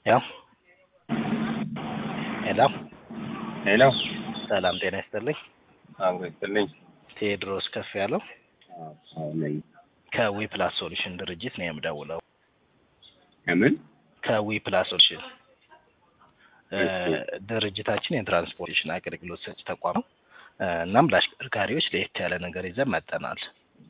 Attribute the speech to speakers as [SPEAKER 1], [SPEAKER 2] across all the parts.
[SPEAKER 1] ያው ሄሎ
[SPEAKER 2] ሄሎ
[SPEAKER 1] ሰላም ጤና ይስጥልኝ።
[SPEAKER 2] አዎ ይስጥልኝ።
[SPEAKER 1] ቴዎድሮስ ከፍ ያለው
[SPEAKER 2] አዎ ነኝ።
[SPEAKER 1] ከዊ ፕላስ ሶሉሽን ድርጅት ነው የምደውለው።
[SPEAKER 2] ከምን
[SPEAKER 1] ከዊ ፕላስ ሶሉሽን እ
[SPEAKER 2] እሺ።
[SPEAKER 1] ድርጅታችን የትራንስፖርቴሽን አገልግሎት ሰጪ ተቋም ነው። እ እናም ለአሽከርካሪዎች ለየት ያለ ነገር ይዘን መጠናል።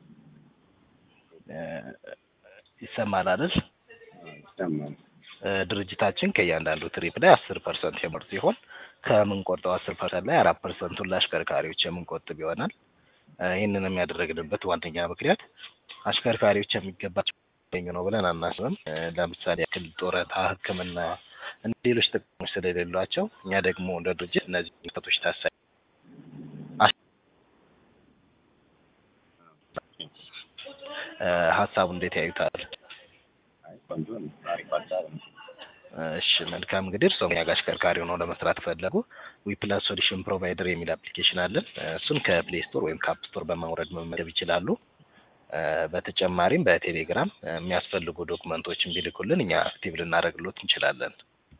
[SPEAKER 1] እ ይሰማል አይደል?
[SPEAKER 2] ይሰማል።
[SPEAKER 1] እ ድርጅታችን ከእያንዳንዱ ትሪፕ ላይ አስር ፐርሰንት የምር ሲሆን ከምንቆርጠው አስር ፐርሰንት ላይ አራት ፐርሰንቱን ለአሽከርካሪዎች የምንቆጥብ ይሆናል። እ ይህንንም ያደረግንበት ዋነኛ ምክንያት አሽከርካሪዎች የሚገባቸው ያገኙ ነው ብለን አናስብም። እ ለምሳሌ ያክል ጡረታ፣ ሕክምና እና ሌሎች ጥቅሞች ስለሌሏቸው እኛ ደግሞ እንደ ድርጅት እነዚህ ምክንያቶች ታሳቢ እ ሀሳቡ እንዴት ያዩታል?
[SPEAKER 2] አይ ቆንጆ ነው። አሪፍ ሀሳብ ነው።
[SPEAKER 1] እሺ መልካም እንግዲህ እርስዎ እኛ ጋር አሽከርካሪ ሆነው ለመስራት ፈለጉ ዊፕላስ ሶሉሽን ፕሮቫይደር የሚል አፕሊኬሽን አለን። እ እሱን ከፕሌይ ስቶር ወይም ከአፕ ስቶር በማውረድ መመዝገብ ይችላሉ። እ በተጨማሪም በቴሌግራም እ የሚያስፈልጉ ዶክመንቶችን ቢልኩልን እኛ አክቲቭ ልናደርግሎት እንችላለን።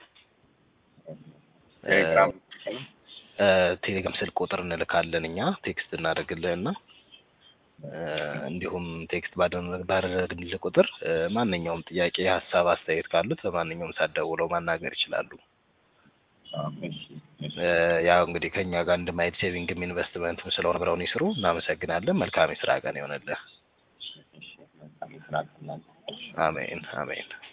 [SPEAKER 2] ቴሌግራም
[SPEAKER 1] እ ቴሌግራም ስልክ ቁጥር እንልካለን እኛ ቴክስት እናደርግልህና እ እንዲሁም ቴክስት ባደረግ- ባደረግንልህ ቁጥር እ ማንኛውም ጥያቄ፣ ሀሳብ፣ አስተያየት ካሉት በማንኛውም ሰዓት ደውለው ማናገር ይችላሉ።
[SPEAKER 2] አዎ፣ እሺ፣ እሺ።
[SPEAKER 1] እ ያው እንግዲህ ከኛ ጋር አንድ ማይል ሴቪንግም ኢንቨስትመንትም ስለሆነ አብረውን ይስሩ። እናመሰግናለን። መልካም የስራ ቀን ይሆንልህ።
[SPEAKER 2] እሺ፣ መልካም የስራ ቀን ላንተ።
[SPEAKER 1] አሜን አሜን።